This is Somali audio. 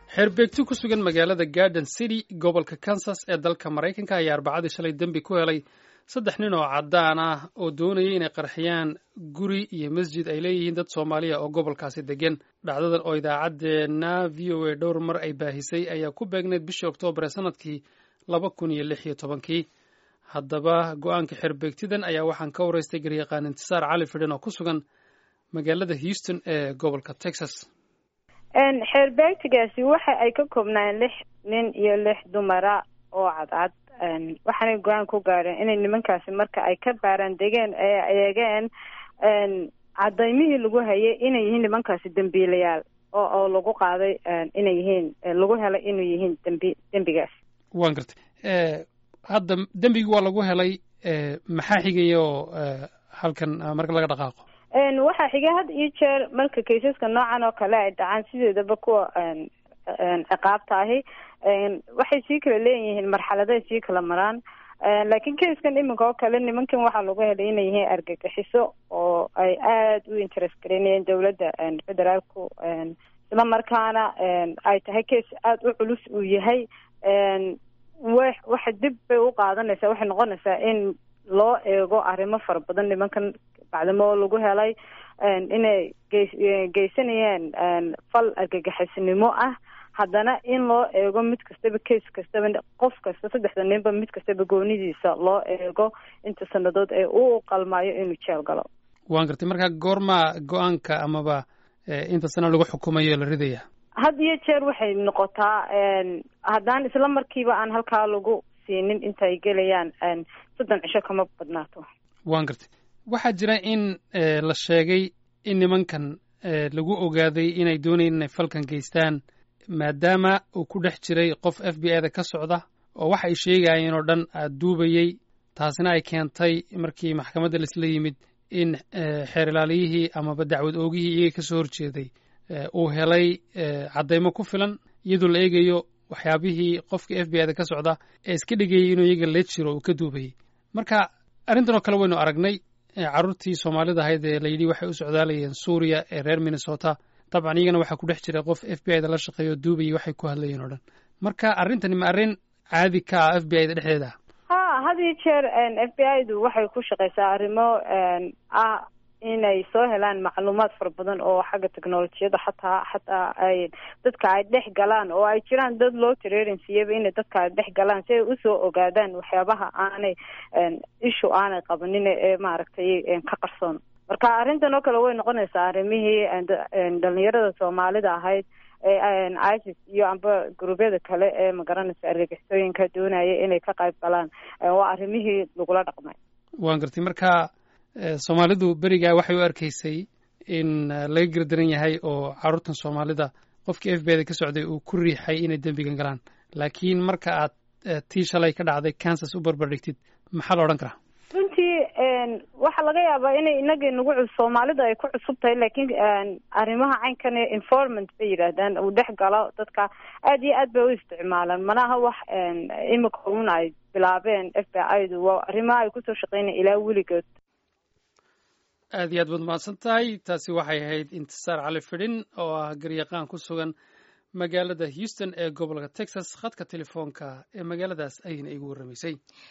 xeerbeegti ku sugan magaalada garden city gobolka kansas ee dalka maraykanka ayaa arbacadii shalay dembi ku helay saddex nin oo caddaan ah oo doonayay inay qarxiyaan guri iyo masjid ay leeyihiin dad soomaaliya oo gobolkaasi degan dhacdadan oo idaacaddeenna v o a dhowr mar ay baahisay ayaa ku beegneyd bishii oktoobar ee sanadkii laba kun iyo lix iyo tobankii haddaba go-aanka xeerbeegtidan ayaa waxaan ka waraystay garyaqaan intisaar cali fidhan oo ku sugan magaalada houston ee gobolka texas xeerbeegtigaasi waxa ay ka koobnaan lix nin iyo lix dumara oo cadcad waxaanay go-aan ku gaadheen inay nimankaasi marka ay ka baaraan degeen ee eegeen cadaymihii lagu hayay inay yihiin nimankaasi dembiilayaal oo oo lagu qaaday inay yihiin lagu helay inay yihiin dembi dembigaas waan gartay hadda dembigii waa lagu helay maxaa xigaya oo halkan marka laga dhaqaaqo waxaa xiga had iyo jeer marka kaysaska noocan oo kale ay dhacaan sideedaba kuwa ciqaabta ahi waxay sii kala leeyihiin marxaladay sii kala maraan laakiin kayskan iminka oo kale nimankan waxaa lagu helay inay yihiin argagixiso oo ay aada u interest gareynayeen dowladda federaalku isla markaana ay tahay case aada u culus uu yahay wa waxa dib bay u qaadanaysaa waxay noqonaysaa in loo eego arrimo fara badan nimankan bacdamo lagu helay inay geys geysanayeen fal argagixisnimo ah haddana in loo eego mid kastaba case kastaba qof kasta saddexda ninba mid kastaba goonidiisa loo eego inta sanadood ee uu qalmaayo inuu jeel galo waan gartay marka goormaa go-aanka amaba inta sano lagu xukumayo la ridaya had iyo jeer waxay noqotaa haddaan isla markiiba aan halkaa lagu siinin intaay gelayaan soddon cisho kama badnaato waan gartay waxaa jira in la sheegay in nimankan lagu ogaaday inay doonayeen inay falkan geystaan maadaama uu ku dhex jiray qof f b i da ka socda oo waxa ay sheegayeen oo dhan duubayey taasina ay keentay markii maxkamadda laisla yimid in xeer ilaaliyihii amaba dacwad oogihii iyaga ka soo horjeeday uu helay caddaymo ku filan iyadoo la eegayo waxyaabihii qofkii f b i da ka socda ee iska dhigayay inuu iyaga la jiro uu ka duubayey marka arrintan oo kale waynu aragnay carruurtii soomaalida ahayd ee layidhi waxay u socdaalayeen suuriya ee reer minnesota dabcan iyagana waxaa ku dhex jira qof f b i da la shaqeeyo o duubayay waxay ku hadlayeen oo dhan marka arrintani ma arrin caadi ka ah f b i da dhexdeeda ha had iyo jeer f b i du waxay ku shaqeysaa arrimo ah inay soo helaan macluumaad fara badan oo xagga technolojiyada xataa xataa ay dadka ay dhex galaan oo ay jiraan dad loo tareerinsiiyaba inay dadka ay dhex galaan si ay usoo ogaadaan waxyaabaha aanay ishu aanay qabanin ee maaragtay ka qarsoon marka arrintan oo kale way noqonaysaa arrimihii dhalinyarada soomaalida ahayd ee isis iyo amba guruubyada kale ee magaranaysa argagixisooyinka doonaya inay ka qayb galaan waa arrimihii lagula dhaqmay waan gartay marka soomaalidu berigaa waxay u arkaysay in laga gardaran yahay oo carruurtan soomaalida qofkii f b da ka socday uu ku riixay inay dembigan galaan laakiin marka aad tii shalay ka dhacday kansas u barbardhigtid maxaa la odhan karaa runtii waxaa laga yaabaa inay inaga nagu soomaalida ay ku cusub tahay laakiin arrimaha caynkan informant bay yidhaahdaan uu dhex galo dadka aad iyo aad bay u isticmaalaan manaha wax imika un ay bilaabeen f b i du waa arrimaha ay kusoo shaqeynaya ilaa weligood aad iyo aad baad mahadsan tahay taasi waxay ahayd intisaar cali fidhin oo ah garyaqaan ku sugan magaalada houston ee gobolka texas khadka telefoonka ee magaaladaas ayayna igu warramaysay